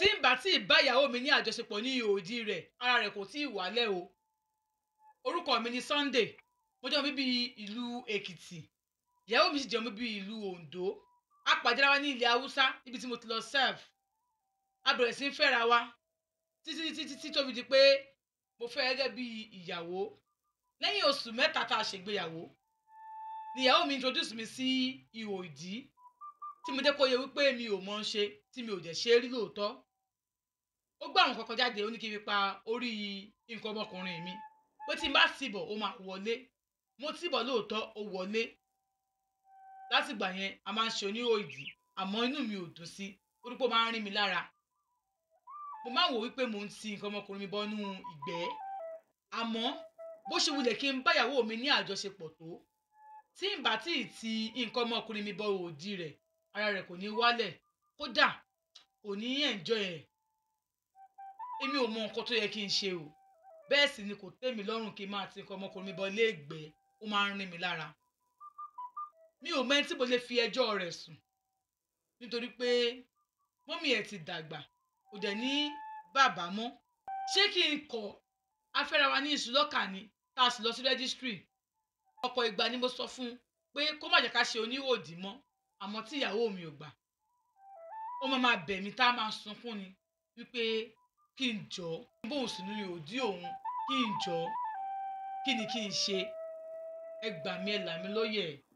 tí n bá tí ì bá ìyàwó mi ní àjọṣepọ̀ ní ihò ìdí rẹ̀ ara rẹ̀ kò tí ì wálẹ̀ o orúkọ mi ni Sunday mo jẹ́ ọmọ bíbí ìlú Èkìtì ìyàwó mi sì jẹ́ ọmọ bíbí ìlú Oǹdó a pàdé ara wa ní ilẹ̀ Haúsá níbi tí mo ti lọ serve a bẹ̀rẹ̀ sí í fẹ́ra wa títí títí títí tó fi di pé mo fẹ́ gẹ́gẹ́ bí ìyàwó lẹ́yìn oṣù mẹ́ta tá a ṣègbéyàwó ni ìyàwó mi introduce mi sí ihò ìdí tí mo jẹ́ kó yẹ wípé mi ò mọ̀ ń ṣe tí mi ò dẹ̀ ṣe é rí lóòótọ́ ó gbé àwọn kankan jáde ó ní kí n fi pa orí nǹkan ọmọkùnrin mi pé tí n bá tìbọ̀ ó máa wọlé mo tìbọ̀ lóòótọ́ ó wọlé látìgbà yẹn a máa ń ṣe oníhò ìdí àmọ́ inú mi ò dùn sí torí pé ó máa ń rí mi lára mo máa ń wò wípé mò ń ti nǹkan ọmọkùnrin mi bọ́nú ìgbẹ́ àmọ́ bó ṣe wulẹ̀ kí n báyàwó mi ní àjọṣepọ̀ tó tí n bá tí ì ti nǹkan ọmọkùnrin mi bọ òdì rẹ̀ ara rẹ̀ kò ní wálẹ̀ kódà kò ní enjoy ẹ̀ èmi ò mọ nǹkan tó yẹ kí n ṣe o bẹ́ẹ̀ sì ni kò tẹ́ mi lọ́rùn kí n máa ti nǹkan ọmọkùnrin mi bọ ilé ìgbẹ́ ó máa ń rin mi lára mi ò mẹ́ni tí mo lè fi ẹjọ́ rẹ̀ sùn nítorí pé mọ́mí ẹ̀ ti dàgbà kò dẹ̀ ní bàbá mọ́ ṣé kí n kọ̀ afẹ́ra wa ní ìṣúlọ́kà ni tá a sì lọ sí rẹ́gísítírì ọ̀pọ̀ ìgbà ni mo sọ fún un pé kó má jẹ́ ká ṣe oníhòòdì mọ́ àmọ́ tí ìyàwó mi ò gbà ó máa máa bẹ̀ mí tá a máa sunkún ni wípé kí n jọ bóun sì ní òdí òun kí n jọ kí ni kí n ṣe ẹ gbà mí ẹ là mí lóye ẹ